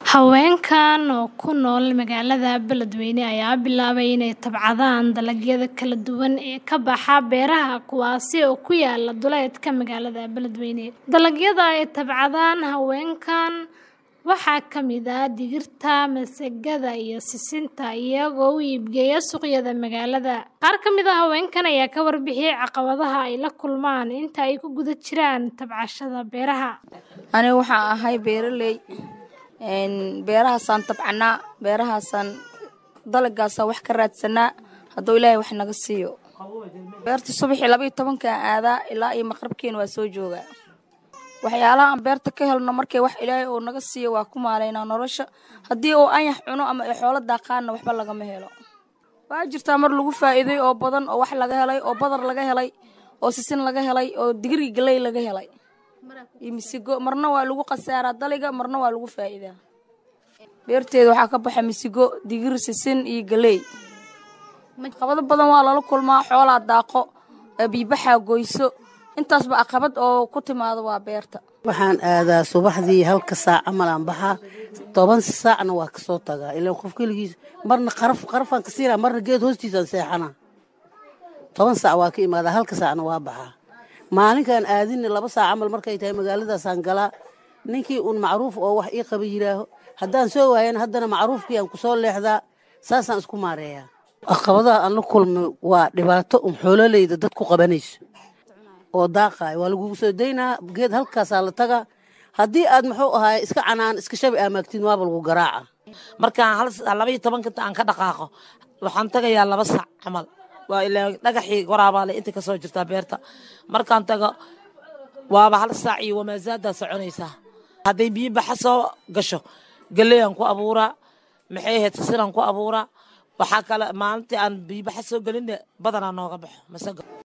Haweenkan oo ku nool magaalada Beledweyne ayaa bilaabay inay tabcadaan dalagyada kala duwan ee ka baxa beeraha kuwaas oo ku yaala duleedka magaalada Beledweyne. Dalagyada ay tabcadaan haweenkan waxaa ka mid ah digirta, masagada iyo sisinta iyagoo u iibgeeya suuqyada magaalada. Qaar ka mid ah haweenkan ayaa ka warbixiyay caqabadaha ay la kulmaan inta ay ku guda jiraan tabcashada beeraha. Aniga waxaan ahay beeraley beerahaasaan tabcanaa beerahaasaan dalagaasaan wax ka raadsanaa hadduu ilaahay wax naga siiyo beerta subaxii laba iyo tobankaan aadaa ilaa iyo maqrabkeena waa soo joogaa waxyaalaha aan beerta ka helno markay wax ilaahay uu naga siiyo waa ku maalaynaa nolosha haddii uu anyax cuno ama ay xoolo daaqaanna waxba lagama helo waa jirtaa mar lagu faa'iiday oo badan oo wax laga helay oo badar laga helay oo sisin laga helay oo digirgi galey laga helay iyo misigo marna waa lagu khasaaraa daliga marna waa lagu faa'iidaa beerteeda waxaa ka baxa misigo digir sisin iyo galey caqabado badan waa lala kulmaa xoolaa daaqo biibaxaa goyso intaasba caqabad oo ku timaado waa beerta waxaan aadaa subaxdii halka saac camal aan baxaa toban saacna waa kasoo tagaa ilaan qof keligiis marna qaraf qarafaan ka siinaa marna geed hoostiisaan seexanaa toban saac waa ka imaadaa halka saacna waa baxaa maalinkaan aadinna laba saac camal markay tahay magaaladaasaan galaa ninkii uun macruuf oo wax ii qaba yidhaaho haddaan soo waayana haddana macruufkii aan kusoo leexdaa saasaan isku maareeyaa caqabadaha aan la kulmay waa dhibaato un xoololeyda dad ku qabanayso oo daaqaayo waa lagugu soo daynaa geed halkaasaa la tagaa haddii aad muxuu ahaay iska canaan iska shabi aamaagtid waaba lagu garaaca markaan hal laba iyo tobanka aan ka dhaqaaqo waxaan tagayaa laba sac camal waa ilaa dhagaxii waraabaale inta kasoo jirtaa beerta markaan tago waaba hal saac iyo wamaasaaddaa soconaysaa hadday biyo baxa soo gasho galeyaan ku abuuraa maxay ahayd sisinaan ku abuuraa waxaa kale maalintii aan biyo baxa soo gelinne badanaa nooga baxo masago